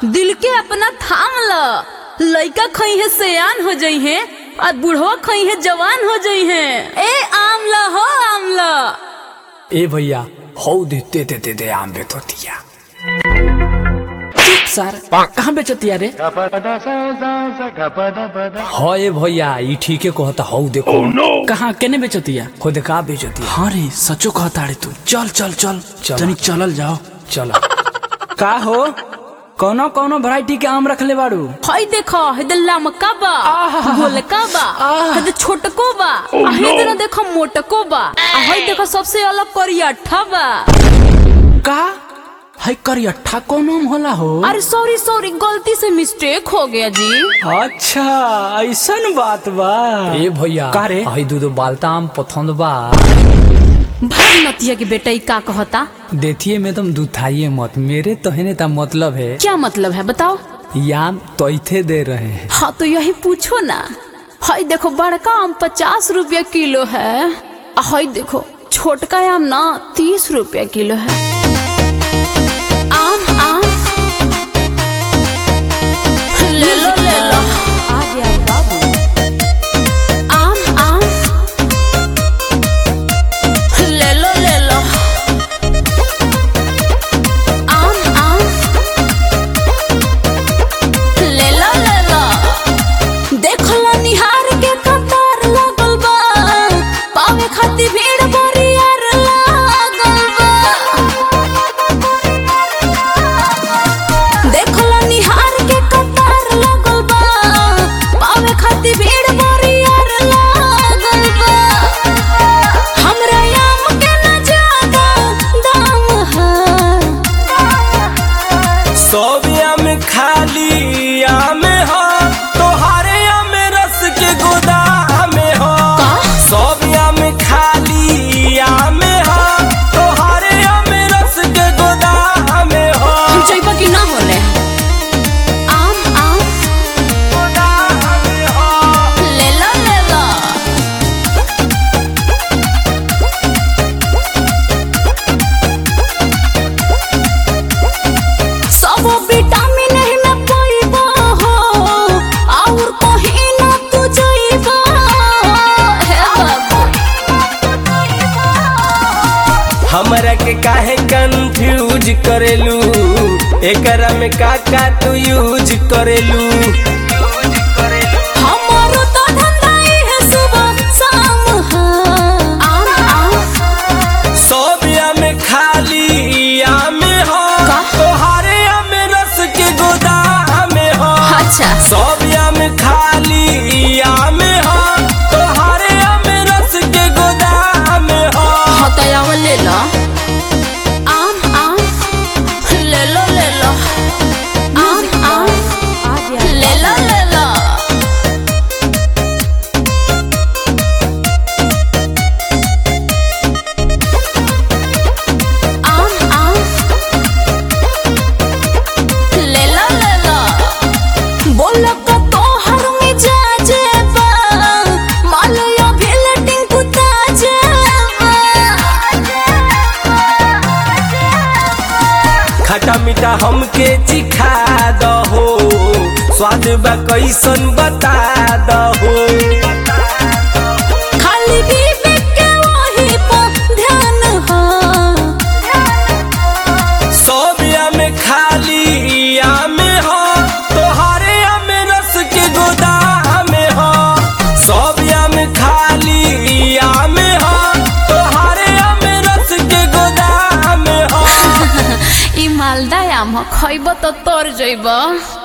दिल के अपना थाम ल लइका खई है सयान हो जई है और बूढ़वा खई है जवान हो जई है ए आमला हो आमला ए भैया हो दे दे दे दे दे आम बेचतिया सर कहाँ बेचतिया रे हो ए भैया ई ठीके कहता हो देखो कहाँ केने बेचतिया खुद का बेचतिया हाँ रे सचो कहता रे तू चल चल चल चल। तनी चलल जाओ चलो का हो कौनो कौनो वैरायटी के आम रखले बाड़ू हई देखो हेदे लमका बा गोलका बा हेदे छोटको बा आ हेदे ना देखो मोटको बा आ हई देखो सबसे अलग करियठा बा का है करियठा कौन आम होला हो अरे सॉरी सॉरी गलती से मिस्टेक हो गया जी अच्छा ऐसन बात बा ए भैया का रे? हई दूध बालता आम पसंद बा भाई नतिया के बेटा ई का कहता देखिए में तुम दुथाइए मत मेरे तो है ता मतलब है क्या मतलब है बताओ याम तोइथे दे रहे हैं हाँ तो यही पूछो ना हई देखो बड़का आम पचास रुपया किलो है आ हई देखो छोटका आम ना तीस रुपया किलो है आम आम ले लो ले लो आम आम ले लो ले लो आम आम ले लो ले लो देखला निहार के कतार लागल बा पावे खातिर भीड़ बरियार लागल बा देखला निहार के कतार लागल बा पावे खातिर भीड़ बरियार लागल बा हमरा आम के न ज्यादा दाम है सोबिया में खाली आम हो तोहारे आम रस के गोदाम हो सोबिया में खाली आम हो तोहारे आम रस के गोदाम हो हम जइबा कि ना होले आम आम गोदाम हो ले लो ले लो सब विटामिन है में पाइबा हो और कहीं ना तू जइबा हे बाबू हमरा के काहे कंफ्यूज करेलू एकरा में का का तू यूज करेलू हमारो तो धंधा ही है सुबह शाम है आम आम सोबिया में खाली आम हो का? तोहारे आम रस के गोदाम हो अच्छा सोबिया में खाली आम हो तोहारे आम रस के गोदाम हो हतयाव ले लो आम आम ले लो ले लो आम आम ले लो ले लो आम आम ले लो ले लो बोलो का तोहर में जा जेबा मालया भेलटिंग कुता जेबा खट्टा मीठा हमके चिखा दहो स्वाद बा कैसन बता दहो खाली विवेक के वही पर ध्यान हो सोबिया में खाली आम हो तोहारे आम रस के गोदाम हो सोबिया में खाली आम हो तोहारे आम रस के गोदाम हो ई मालदा आम खइब तो तर जइब